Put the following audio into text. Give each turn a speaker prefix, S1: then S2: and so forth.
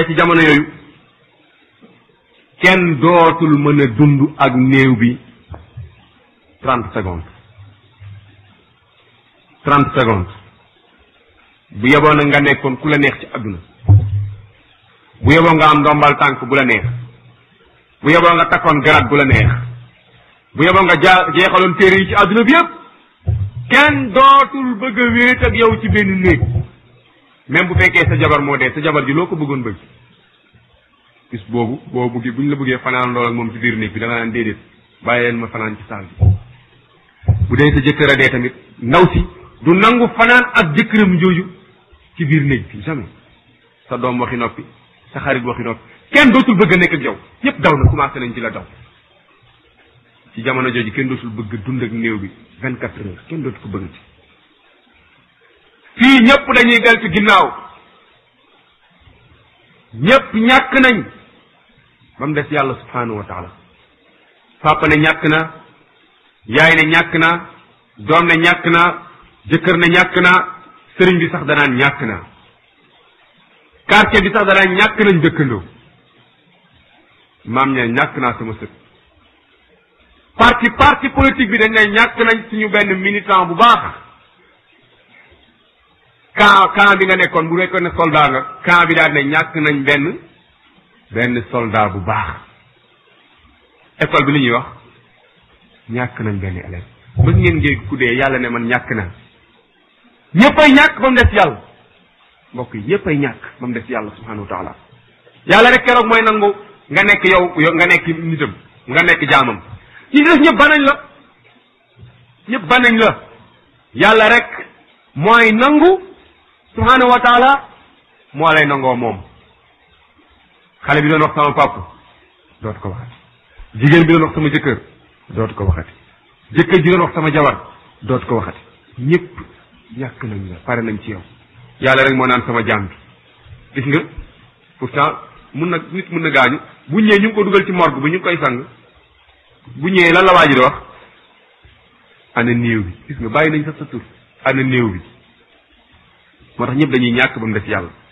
S1: ci jamono yooyu kenn dootul mën a dund ak néew bi trente secondes trente secondes bu yeboo nag nga nekkoon ku la neex ci àdduna bu yeboo nga am ndombal tànk bu la neex bu yeboo nga takkoon garat bu la neex bu yeboo nga jaa jeexaloon téere yi ci àdduna bi yëpp kenn dootul bëgg a wéet ak yow ci benn néeg même bu fekkee sa jabar moo dee sa jabar ji loo ko bëggoon bëgg bis boobu boo bëggee bu ñu la bëggee fanaan lool ak moom ci biir néeg bi da nga naan déedéet bàyyi leen ma fanaan ci saal bi bu dee sa jëkkër a dee tamit ndaw si du nangu fanaan ak jëkkëram jooju ci biir néeg bi jamais sa doom waxi noppi sa xarit waxi noppi kenn dootul bëgg a nekk ak yow ñëpp daw na commencé nañ ci la daw ci jamono jooju kenn dootul bëgg dund ak néew bi vingt quatre heures kenn dootu ko bëgg ci fii ñëpp dañuy deltu ginnaaw ñëpp ñàkk nañ ba mu des yàlla subhanahu wa taala papa ne ñàkk na yaay ne ñàkk na doom ne ñàkk na jëkkër ne ñàkk na sëriñ bi sax danaan ñàkk na quartier bi sax danaan ñàkk nañ dëkkandoo maam ñe ñàkk naa sama sët parti parti politique bi dañ ne ñàkk nañ suñu benn militant bu baax camp camp bi nga nekkoon bu nekkoon ne soldat nga camp bi daal ne ñàkk nañ benn benn soldat bu baax école bi li ñuy wax ñàkk nañ benn élève mës ngeen ngeen ku dee yàlla ne man ñàkk naa ñëppay ñàkk ba mu des yàlla mbokk yi ñëppay ñàkk ba mu des yàlla subhanahu wa taala yàlla rek keroog mooy nangu nga nekk yow yow nga nekk nitam nga nekk jaamam ñi des ñëpp banañ la ñëpp banañ la yàlla rek mooy nangu subhanahu wa taala moo lay nangoo moom xale bi doon wax sama papa dootu ko waxati jigéen bi doon wax sama jëkkër dootu ko waxati jëkkër ji doon wax sama jabar dootu ko waxati ñëpp ñàkk nañ la pare nañ ci yow yàlla rek moo naan sama jaam bi gis nga pourtant mun na nit mun na gaañu bu ñëwee ñu ngi ko dugal ci morgue bi ñu ngi koy sang bu ñëwee lan la waa ji di wax ana néew bi gis nga bàyyi nañ sax sa tur ana néew bi moo tax ñëpp dañuy ñàkk ba mu des yàlla